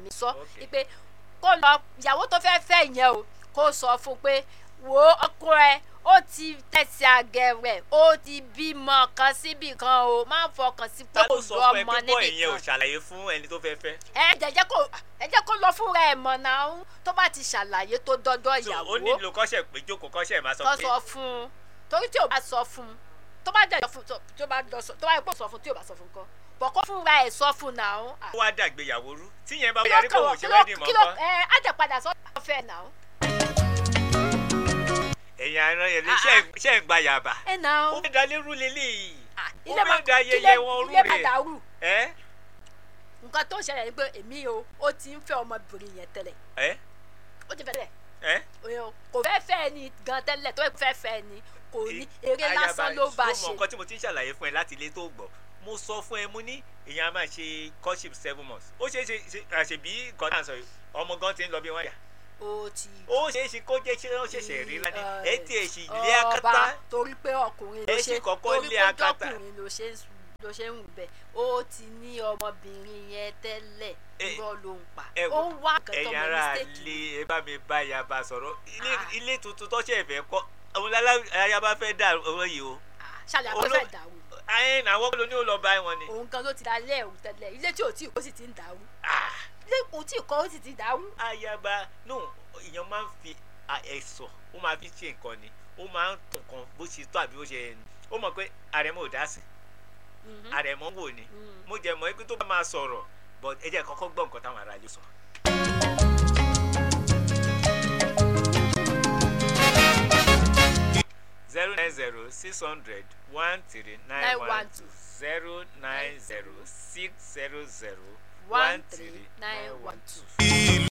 mi sọ Okay. pé kó lọ ìyàwó tó fẹ́ fẹ́ yẹn o kó sọ fún pé wo ọkọ ẹ ó ti tẹ̀sí àgẹ̀rẹ̀ ó ti bímọ kan síbì kan o má fọkàn sí pé ta kò ló sọ lọ fún ẹ ọmọ pé bọ́ níbì ìyẹn ò kan ṣàlàyé fún ẹni tó fẹ́ fẹ́ ẹ jẹjẹ kó ẹ jẹ́ kó lọ fúnra ẹ̀ mọ̀ náà tó bá ti ṣàlàyé tó dọ́dọ̀ so ó ìyàwó nílò kọ́ṣẹ́ pé jókòó kọ́ṣẹ́ máa sọ tó pé sọ fún un torí tí o bá sọ fún un tó bá dẹ̀ sọ fún tó tó bá lọ sọ tó bá yẹ kó sọ fún tí o bá sọ fún kan bọ̀ kó fúnra ẹ̀ sọ fún náà. ó wá dàgbéyàwó rú tíyẹn bá kí yarí ló kó kàn wò wọ́n ṣe kí ló wẹ́ẹ́dì mọ́ kí ló nǹkan ẹ á jẹ́ padà sọ́dọ̀ ọ̀fẹ́ náà. ẹ̀yin àrùn yẹn lè Ah, ṣe ṣe ń gba yàbá ẹ náà. ó fẹ́ da lérú lélẹ́yìí Ah, ó ilé fẹ́ ma- da ilé- ayẹyẹ wọn rú ilé ma rè dàrú ẹ́ nǹkan tó ń ṣẹlẹ̀ ni pé èmi o ó ti ń fẹ́ ọmọbìnrin yẹn tẹ́lẹ̀ ẹ́ ó ti fẹ́ tẹ́lẹ̀ ẹ́ o- kò fẹ́ fẹ́ ni gan tẹ́lẹ̀ tó fẹ́ fẹ́ ni kò ní eré lásán ló bá ló mọ ṣe. nǹkan tí mo ti ń ṣàlàyé fún ẹ láti ilé tó gbọ́ mo sọ fún ẹ mo ní èèyàn á máa ṣe courtship seven months ó ṣeé ṣe ṣe àṣebí nǹkan tá à ń sọ yìí ọmọ gan ti ń lọ bí wọ́n yà ó ti ó ṣeé ṣe kó jẹ́ ṣé ó ṣẹ̀ṣẹ̀ rí lánàá ẹ tí ẹ sì lé ọba akátá torí pé ọkùnrin ló Ẹ ṣe sì kọ́kọ́ torí lé pé akátá. ọkùnrin ló ṣe ń sùn- ló ṣe ń wù bẹ́ẹ̀ ó ti ní ọmọbìnrin yẹn tẹ́lẹ̀ Ẹ- irọ́ ló ń pa ẹ ó wò, ń wá nǹkan tó ẹ̀yin mọ ará mistake ilé ẹ bá mi bá yaba sọ̀rọ̀ ilé Ah. ilé tuntun tó ṣe fẹ́ kọ́ àwọn ayaba fẹ́ dà owó yìí o Ah, ṣàlẹ̀ Olú- àpẹẹrẹ ìdàrú ayé àwọn ló ní ó lọ bá wọn ni. òun gan ló ti da ilé ẹ̀rù tẹ́lẹ̀ ilé tí ò tí ì kó sì ti ń dàrú Ah, ilé kò tí ì kọ́ ó sì ti dàrú. ayaba no èèyàn máa ń fi à- ẹ̀sọ̀ ó máa fi ṣe nǹkan ni ó máa ń tún nǹkan bó ṣe tó àbí bó ṣe yẹ ni ó mọ̀ pé àrẹ̀mọ ò dá sí Mhm. àrẹ̀mọ wò ni Mm. mo jẹ́ mọ̀ pé tó bá máa sọ̀rọ̀ but ẹ jẹ́ kọ́kọ́ gbọ́ nǹkan táwọn ará ilé sọ. zero nine zero six hundred one three nine one two zero nine zero six zero zero one three nine one two.